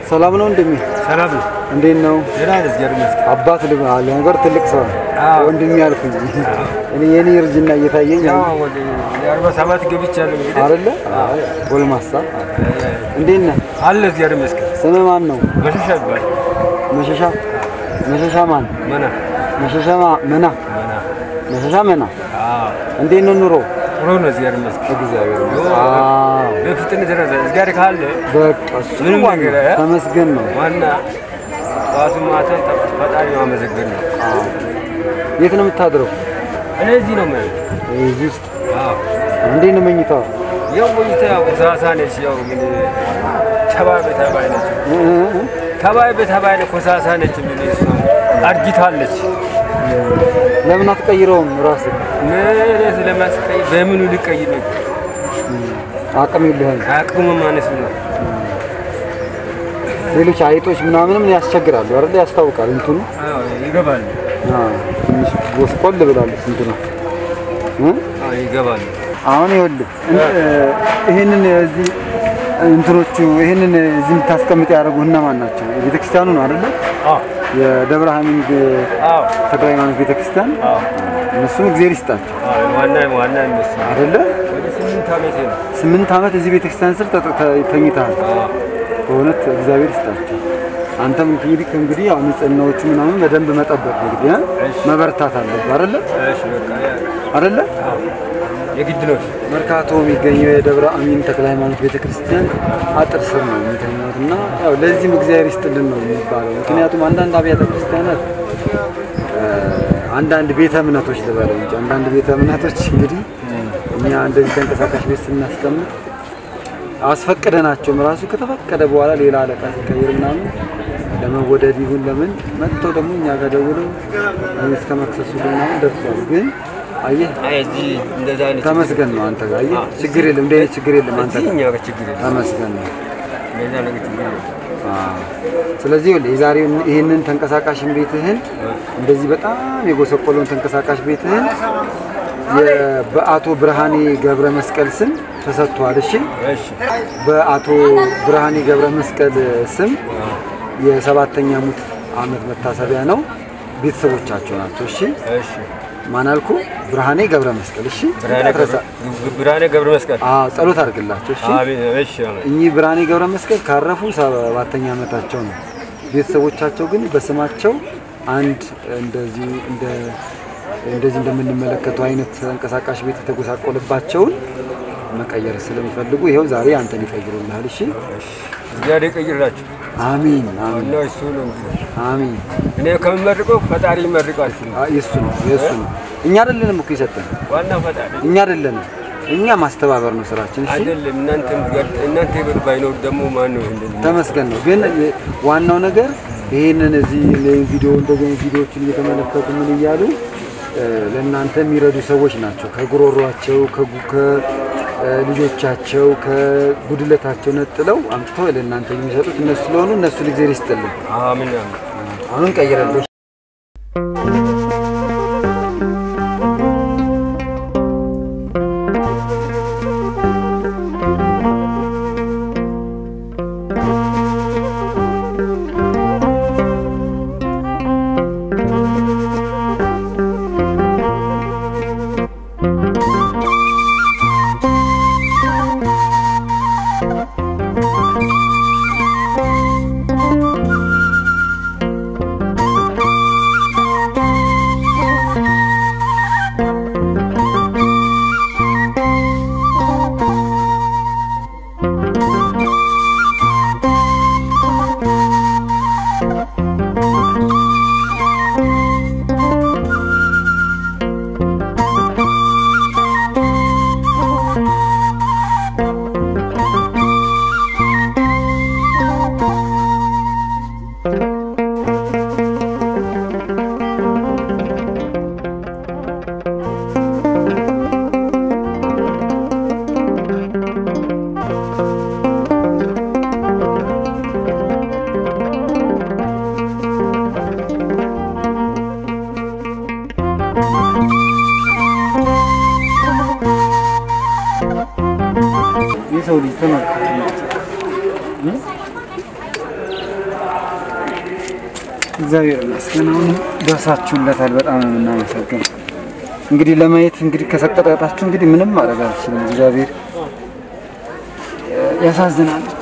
ሰላም ነው እንደሚ ሰላም ነው። እንዴት ነው? ደህና ነህ? እግዚአብሔር ይመስገን። አባት ልባል ነገር ትልቅ ሰው ነው አዎ። ወንድሜ ያልኩኝ እኔ የኔ እርጅና እየታየኝ ያው ወደ የአርባ ሰባት ገብቻለሁ እንግዲህ አይደለ? አይ፣ ጎልማሳ እንዴት ነህ? አለ እግዚአብሔር ይመስገን። ስምህ ማን ነው? መሸሻ ይባላል። መሸሻ መሸሻ ማን? መና መሸሻ ማ- መና መና። መሸሻ መና። አዎ እንዴት ነው ኑሮ? ጥሩ ነው። እግዚአብሔር ይመስገን። እግዚአብሔር ይመስገን። አዎ በፍጥነት ደረሰ። እግዚአብሔር ካለ በቃ እሱ ምንም ዋና ነገር እ? ተመስገን ነው። ዋና ጠዋቱ ማታን ፈጣሪ ማመሰገን ነው። አዎ የት ነው የምታድረው? እኔ እዚህ ነው ማለት እዚህ ውስጥ አዎ እንዴት ነው መኝታው? ያው ቆይታ ያው ኮሳሳ ነች። ያው እንግዲህ ተባይ በተባይ ነች። እ- እ- እ? ተባይ በተባይ ነች። ኮሳሳ ነች። እንግዲህ እሷ አርጅታለች። ለምን አትቀይረውም ራስህ? ምን ስለማስቀይ በምኑ ልቀይ ነው? አቅም የለህም። አቅሙ ማነስ ነው። ሌሎች አይጦች ምናምንም ያስቸግራሉ አይደል? ያስታውቃል እንትኑ አዎ ይገባል። አዎ፣ ትንሽ ጎስቆል ብላለች እንትኑ እ? አዎ ይገባል። አሁን ይኸውልህ እን- ይሄንን እዚህ እንትኖቹ ይሄንን እዚህ የምታስቀምጥ ያደረጉ እነማን ናቸው? ቤተክርስቲያኑ ነው አይደለ? አዎ የደብረ ሐሚድ አዎ ተክለ ሃይማኖት ቤተክርስቲያን አዎ እነሱም እግዚአብሔር ይስጣቸው አዎ ዋና ዋና እነሱ አይደለ? ወደ ስምንት ዓመቴ ነው። ስምንት ዓመት እዚህ ቤተክርስቲያን ስር ተ- ተ- ተኝተሃል። አዎ በእውነት እግዚአብሔር ይስጣቸው። አንተም እንግዲህ እንግዲህ ያው ንጽህናዎቹ ምናምን በደንብ መጠበቅ እንግዲህ እ? እሺ። መበርታት አለብህ አይደለ? እሺ በቃ ያ አይደለ? አዎ የግድ ነው። መርካቶ የሚገኘው የደብረ አሚን ተክለ ሃይማኖት ቤተክርስቲያን አጥር ስር ነው የሚገኙት እና ያው ለዚህም እግዚአብሔር ይስጥልን ነው የሚባለው። ምክንያቱም አንዳንድ አብያተ ክርስቲያናት እ፣ አንዳንድ ቤተ እምነቶች ልበለው እንጂ አንዳንድ ቤተ እምነቶች እንግዲህ እኛ እንደዚህ ተንቀሳቃሽ ቤት ስናስቀምጥ አስፈቅደናቸውም ራሱ ከተፈቀደ በኋላ ሌላ አለቃ ሲቀይር ምናምን ለመወደድ ይሁን ለምን መጥተው ደግሞ እኛ ጋር ደውለው እስከ መክሰሱ ምናምን ደርሷል። ግን አየህ አይ እዚህ እንደዛ አይነት ተመስገን ነው አንተ ጋር አየህ፣ ችግር የለም እንደ አይነት ችግር የለም አንተ እዚህ ጋር እኛ ጋር ችግር የለም። ተመስገን ነው። እንደዛ ነገር ችግር የለም። አዎ። ስለዚህ ይኸውልህ የዛሬውን ይህንን ተንቀሳቃሽን ቤትህን እንደዚህ በጣም የጎሰቆለውን ተንቀሳቃሽ ቤትህን የ- በአቶ ብርሃኔ ገብረ መስቀል ስም ተሰጥቷል። እሺ እሺ በአቶ ብርሃኔ ገብረ መስቀል ስም የሰባተኛ ሙት ዓመት መታሰቢያ ነው። ቤተሰቦቻቸው ናቸው። እሺ እሺ ማን አልኩ? ብርሃኔ ገብረ መስቀል። እሺ ብርሃኔ አትረሳ። ገብረ ብርሃኔ ገብረ መስቀል አዎ ጸሎት አድርግላቸው። እሺ አሜን። እሺ አሜን። እኚህ ብርሃኔ ገብረ መስቀል ካረፉ ሰባተኛ ዓመታቸው ነው። ቤተሰቦቻቸው ግን በስማቸው አንድ እንደዚህ እንደ እንደዚህ እንደምንመለከተው አይነት ተንቀሳቃሽ ቤት የተጎሳቆለባቸውን መቀየር ስለሚፈልጉ ይኸው ዛሬ አንተን ይቀይሩልሃል። እሺ እግዚአብሔር ይቀይርላችሁ። አሚን አሚን ዋናው እሱ ነው እንግዲህ አሚን። እኔ ከምመርቀው ፈጣሪ ይመርቃል። አ- የእሱ ነው የእሱ ነው። እኛ አይደለንም እኮ የሰጠን ዋናው ፈጣሪ እኛ አይደለንም። እኛ ማስተባበር ነው ስራችን። እሺ አይደለም። እናንተም ጋር እናንተ ጋር ባይኖር ደግሞ ማን ነው እንደዚህ ተመስገን ነው። ግን የ- ዋናው ነገር ይሄንን እዚህ ቪዲዮ እንደዚህ አይነት ቪዲዮዎችን እየተመለከቱ ምን እያሉ እ፣ ለእናንተ የሚረዱ ሰዎች ናቸው። ከጉሮሯቸው ከጉ- ከልጆቻቸው ከጉድለታቸው ነጥለው አምጥተው ለእናንተ የሚሰጡት እነሱ ስለሆኑ እነሱን እግዚአብሔር ይስጥልን። አሜን አሜን። አሁን ቀይረልሽ የሰው ልጅ ተመልከቱ እግዚአብሔር ይመስገን አሁንም ደርሳችሁለታል። በጣም ነው የምናመሰግነው። እንግዲህ ለማየት እንግዲህ ከሰቀጣጣችሁ እንግዲህ ምንም ማድረግ አልችልም። እግዚአብሔር ያሳዝናል ብቻ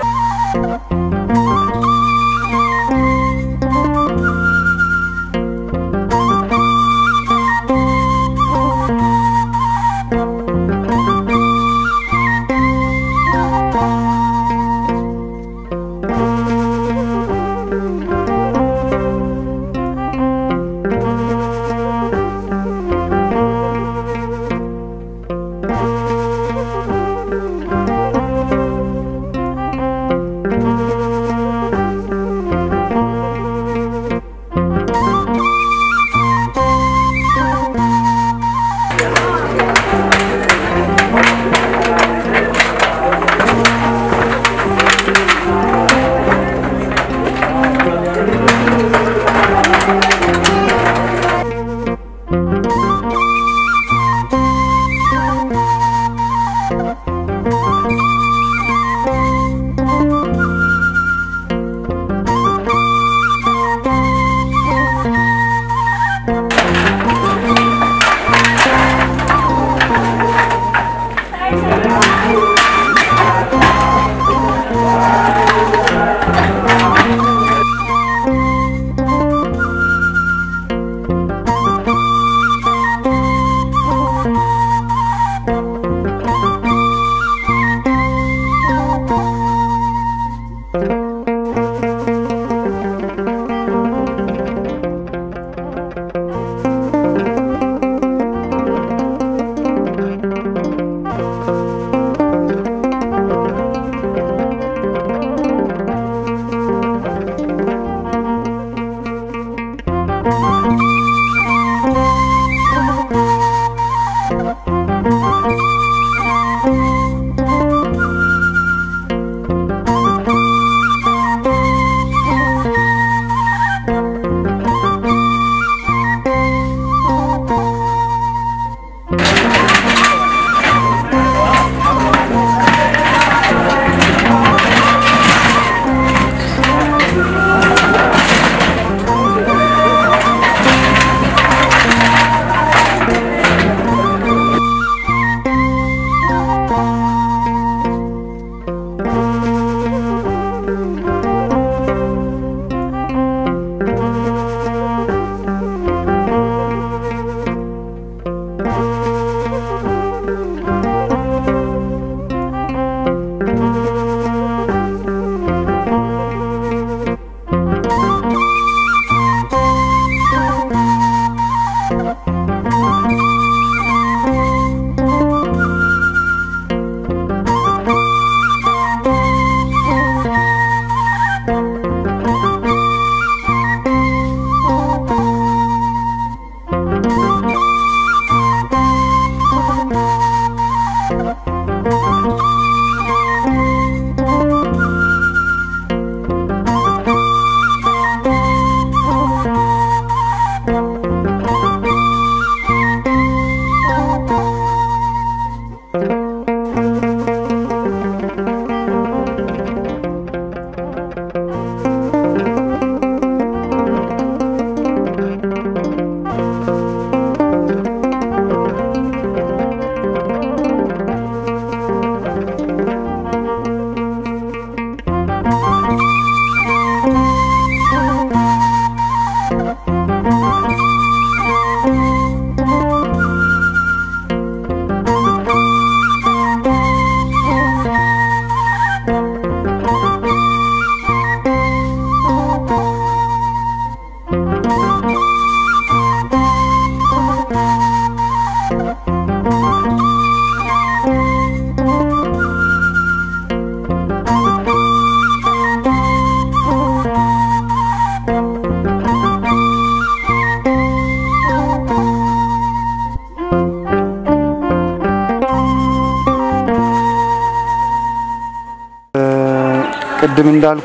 ቅድም እንዳልኩ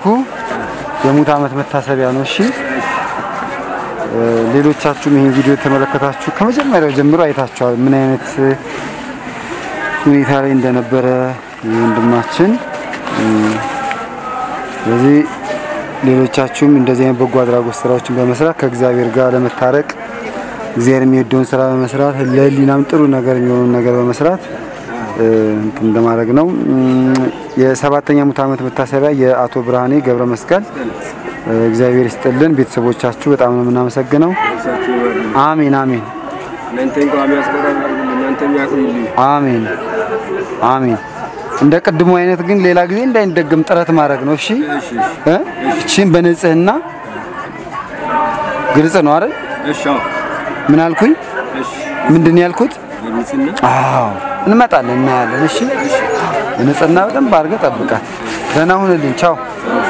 የሙት ዓመት መታሰቢያ ነው። እሺ ሌሎቻችሁም ይህን ቪዲዮ የተመለከታችሁ ከመጀመሪያው ጀምሮ አይታችኋል ምን አይነት ሁኔታ ላይ እንደነበረ ወንድማችን። ስለዚህ ሌሎቻችሁም እንደዚህ አይነት በጎ አድራጎት ስራዎችን በመስራት ከእግዚአብሔር ጋር ለመታረቅ እግዚአብሔር የሚወደውን ስራ በመስራት ለህሊናም ጥሩ ነገር የሚሆነውን ነገር በመስራት እ፣ እንትን ለማድረግ ነው። እም፣ የሰባተኛ ሙት ዓመት መታሰቢያ የአቶ ብርሃኔ ገብረ መስቀል እ፣ እግዚአብሔር ይስጥልን። ቤተሰቦቻችሁ በጣም ነው የምናመሰግነው። ነፍሳችሁ ይማርልን። አሜን አሜን እናንተን ቋሚ ያስቆራል እናንተም ያቆይልኝ። አሜን አሜን። እንደ ቅድሙ አይነት ግን ሌላ ጊዜ እንዳይደገም ጥረት ማድረግ ነው። እሺ እሺ እ? እቺን በንጽህና ግልጽ ነው አይደል? እሺ አዎ፣ ምን አልኩኝ? እሺ ምንድን ያልኩት? በንጽህና አዎ እንመጣለን፣ እናያለን። እሺ ንጽህና በደንብ አድርገህ ጠብቃት። ደህና ሁንልኝ። ቻው